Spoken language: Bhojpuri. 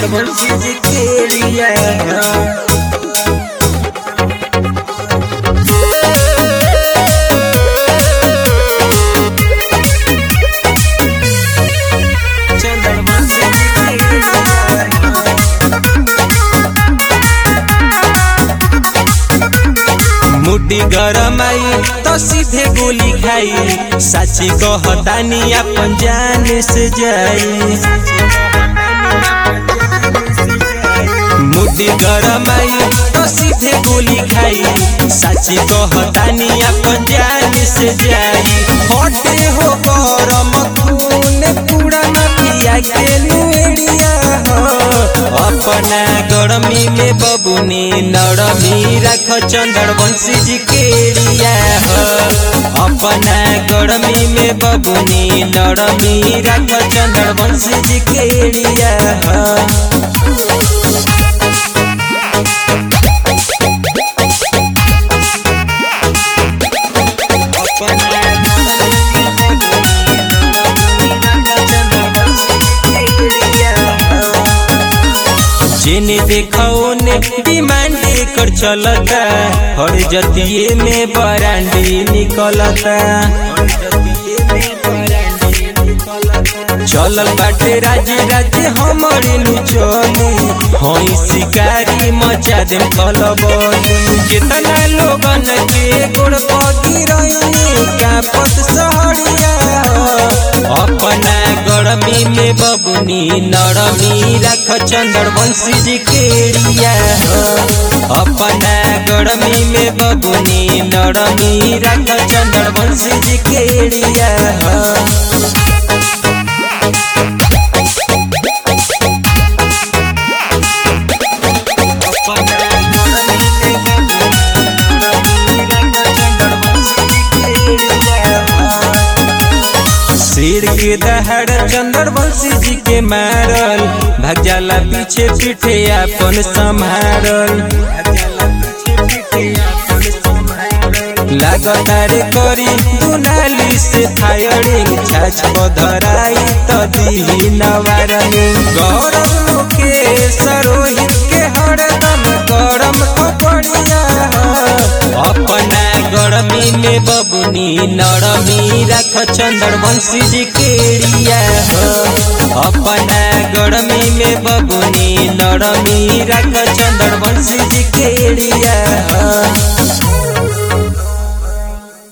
चंद्रवंशी जी केड़िया चंद्रवंशी जी केड़िया मुड्डी गरम आई तो सीधे गोली खाई साची कहतानी अपन जान से जाई मुड्डी गरम आई तो सीधे गोली खाई साची कहतानी अपन जान से जाई हटे हो गरम खून पूरा नदिया के नुएड़िया हो अपना गरमी में बबुनी नरमी रख चंद्रवंशी जी केड़िया हो अपना गरमी में बबुनी नरमी रख चंद्रवंशी जी केड़िया हो जिने देखो ने डिमांड कर चलता हर जतिये में बरांडी निकलता चलल बाटे राजे राजे हमारे नु चली हई शिकारी मचा देम खलबली कितना लोगन के गोड़ पगी रही कापत सहरिया अपना गरमी में बबुनी नरमी रख चंद्रवंशी जी केड़िया हो अपना गरमी में बबुनी नरमी रख चंद्रवंशी जी केड़िया हो शेर के दहाड़ चंद्रवंशी जी के मारल भाग जाला पीछे पीछे अपन संभारल लगातार करी दुनाली से फायरिंग छाछ धराई त दी नवारनिंग गौरव के सरोहित के हरदम गरम कपड़िया अपना गरमी में बबुनी नरमी रख चंद्रवंशी जी केड़िया हो अपना गरमी में बबुनी नरमी रख चंद्रवंशी जी केड़िया हो